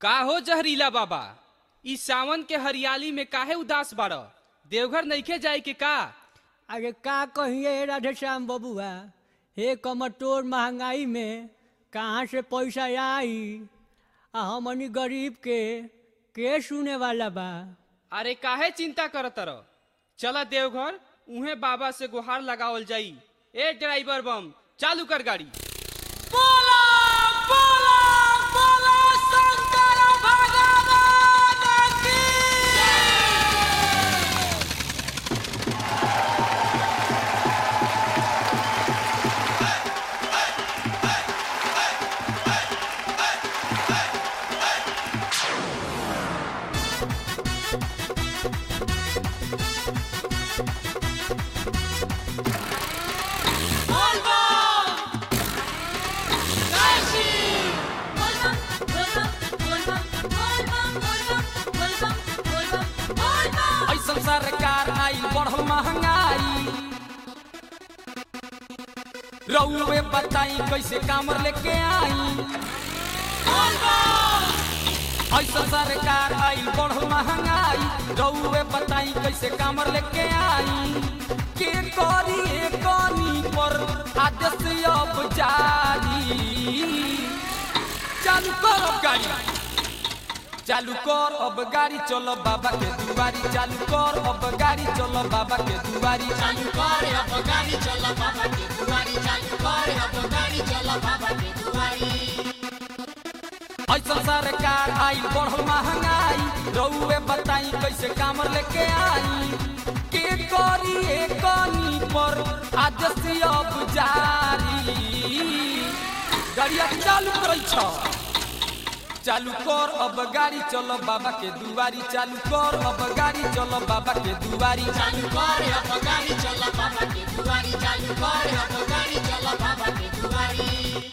का हो जहरीला बाबा ई सावन के हरियाली में काहे उदास बाड़ देवघर नइखे जाए के का अरे का कहिए राधेश्याम बबुआ हे कमटोर महंगाई में कहाँ से पैसा आई आ हमनी गरीब के के सुने वाला बा अरे काहे चिंता करत रह चला देवघर उहे बाबा से गुहार लगावल जाई ए ड्राइवर बम चालू कर गाड़ी ऐसन सरकार आइल बढ़ल महंगाई रउए बताई कैसे कामर लेके आई ऐसन सरकार आइल बढ़ल महंगाई रउए बताई कैसे कामर लेके आई के करी कनी पर आदेश अब जारी चालू करो गाड़ी चालू कर अब गाड़ी चलो बाबा के दुआरी चालू कर अब गाड़ी चलो बाबा के दुआरी चालू कर अब गाड़ी चल बाबा के दुआरी चालू कर अब गाड़ी चल बाबा के दुआरी ऐसा सरकार आई बढ़ल महंगाई रउए बताई कैसे कामर लेके आई के करी कनी पर आदेश अब जारी गाड़िया चालू करै छ चालू कर अब गाड़ी चलो बाबा के दुआरी चालू कर अब गाड़ी चलो बाबा के दुआरी चालू कर अब गाड़ी चल बाबा के दुआरी चालू कर अब गाड़ी चल बाबा के दुआरी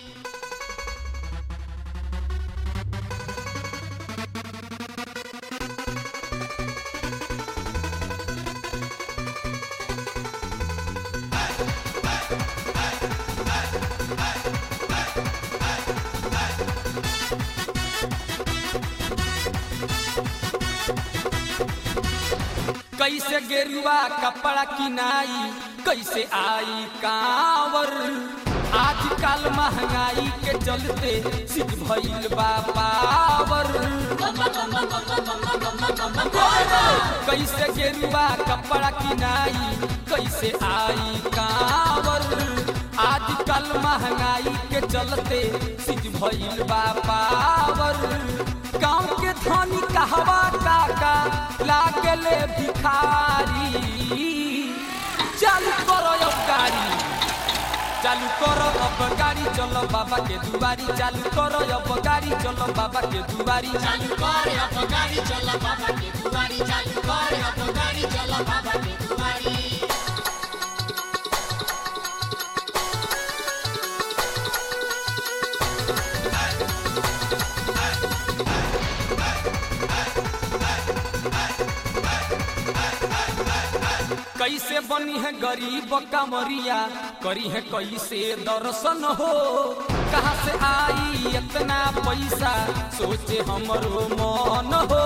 कैसे गेरुआ कपड़ा किनाई कैसे आई कांवर आजकल महंगाई के चलते सिख भइल बा पावर कैसे गेरुआ कपड़ा किनाई कैसे आई कांवर आजकल महंगाई के चलते सिख भइल बा पावर गांव के धनी कहवा काका लागले भिखारी चालू करो अब गाड़ी चालू करो अब गाड़ी चलो बाबा के दुआरी चालू करो अब गाड़ी चलो बाबा के दुआरी चालू कर अब गाड़ी चल बाबा के दुआरी चालू कर अब गाड़ी चल बाबा के दुआरी कैसे बनी है गरीब कमरिया करी है कैसे दर्शन हो कहाँ से आई इतना पैसा सोचे हमरो मन हो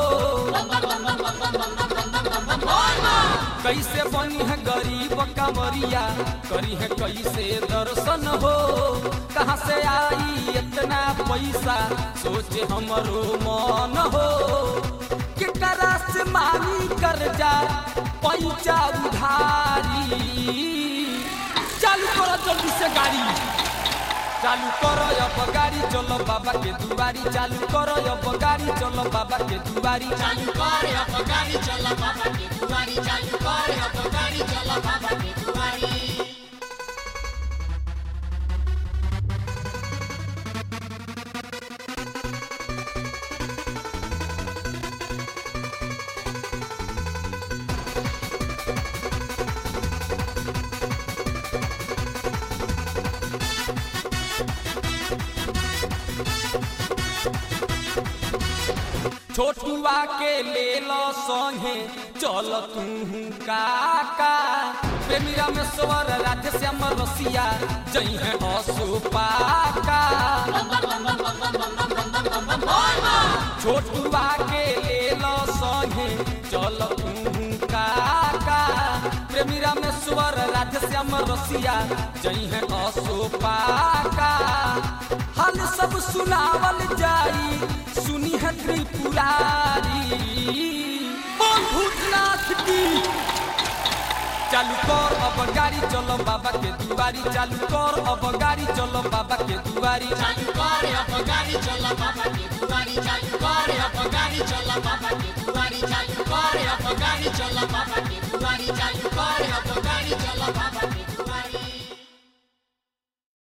कैसे बनी है गरीब कमरिया करी है कैसे दर्शन हो कहाँ से आई इतना पैसा सोचे हमरो मन हो केकरा से मानी कर जा पैसा उधारी चालू करो जल्दी से गाड़ी चालू करो अब गाड़ी चलो बाबा के दुआरी चालू करो अब गाड़ी चलो बाबा के दुआरी चालू कर अब गाड़ी चल बाबा के दुआरी चालू कर अब गाड़ी चल बाबा के दुआरी छोटुआ के ले लो संगे चल तू काका प्रेमीरा में स्वर राधे श्याम रसिया जई है असुपाका छोटुआ के ले लो संगे चल तू काका प्रेमी रामेश्वर राधेश्याम रसिया जई है असोपाका हाल सब सुनावल जाई सुनी है त्रिपुरारी बोल भूतनाथ की चालू कर अब गाड़ी चलो बाबा के दुआरी चालू कर अब गाड़ी चलो बाबा के दुआरी चालू कर अब गाड़ी चल बाबा के दुआरी चालू कर अब गाड़ी चल बाबा के दुआरी चालू कर अब गाड़ी चल बाबा के दुआरी चालू